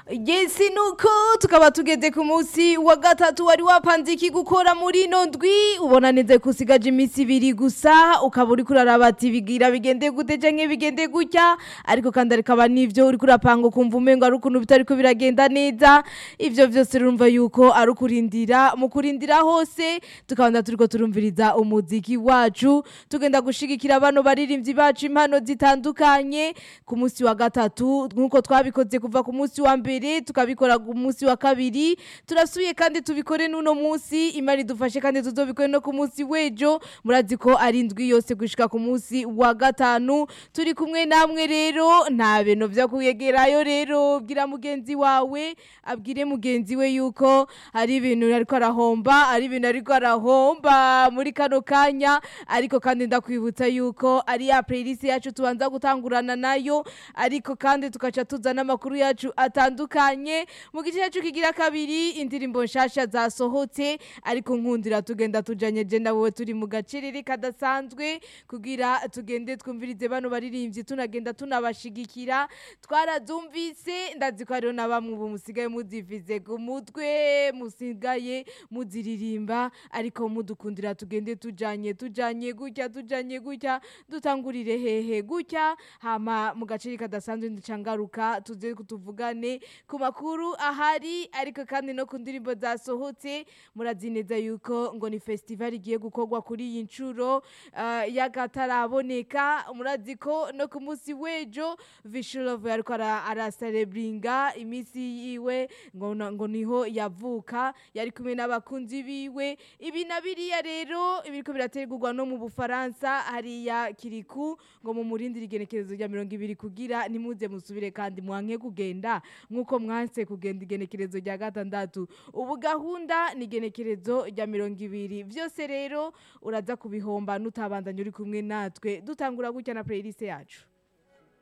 Yesi nuko tukaba tugeze ku munsi wa gatatu wari wapanze iki gukora muri ino ndwi ubona neza ko usigaje iminsi ibiri gusa ukaba uri kuraraba ati bigira bigende gute canke bigende gutya ariko kandi arikaba n'ivyo uri kurapanga ukumva umengo ari ukuntu bitariko biragenda neza ivyo vyose urumva yuko ari ukurindira mu kurindira hose tukabanda turiko turumviriza umuziki wacu tugenda gushigikira bano baririmbyi bacu impano zitandukanye ku munsi wa gatatu nk'uko twabikoze kuva ku munsi wa mbere tukabikora ku munsi wa kabiri turasubiye kandi tubikore n'uno munsi imari dufashe kandi tuzobikore no ku munsi w'ejo murazi ko ari indwi yose gushika ku munsi wa gatanu turi kumwe namwe rero nta bintu vyo kuyegerayo rero bwira mugenzi wawe abwire mugenzi we yuko ari ibintu ariko arahomba ari ibintu ariko arahomba muri kano kanya ariko kandi ndakwibutsa yuko ari ya playlist yacu tubanza gutangurana nayo ariko kandi tukaca tuzana amakuru yacu atandukanye mu gice cyacu kigira kabiri indirimbo nshasha zasohotse ariko nkundira tugenda tujanye je na wowe turi mu gacerere kadasanzwe kugira tugende twumvirize bano baririmbyi tunagenda tunabashigikira twarazumvise ndazi ko hariho na bamwe ubu musigaye muzivize ku mutwe musigaye muziririmba ariko mudukundira tugende tujanye tujanye gutya tujanye gutya dutangurire hehe gutya hama mu gaceri kadasanzwe ndicangaruka tuze kutuvugane ku makuru ahari ariko kandi no ku ndirimbo zasohotse murazi neza yuko ngo ni festival igiye gukorwa kuri iyi nshuro uh, y'akataraboneka murazi ko no ku munsi w'ejo Vishulove ariko ara- araserebringa iminsi yiwe ngo na- ngo niho yavuka yari kumwe n'abakunzi biwe ibi na biriya rero ibiriko birategurwa no mu Bufaransa hariya kiriku ngo mu murindira igenekerezo rya mirongo ibiri kugira nimuze musubire kandi mwanke kugenda nk'uko mwanse kugenda igenekerezo rya gatandatu ubu gahunda ni igenekerezo rya mirongo ibiri vyose rero uraza kubihomba nutabandanya uri kumwe natwe dutangura gutya na playlist yacu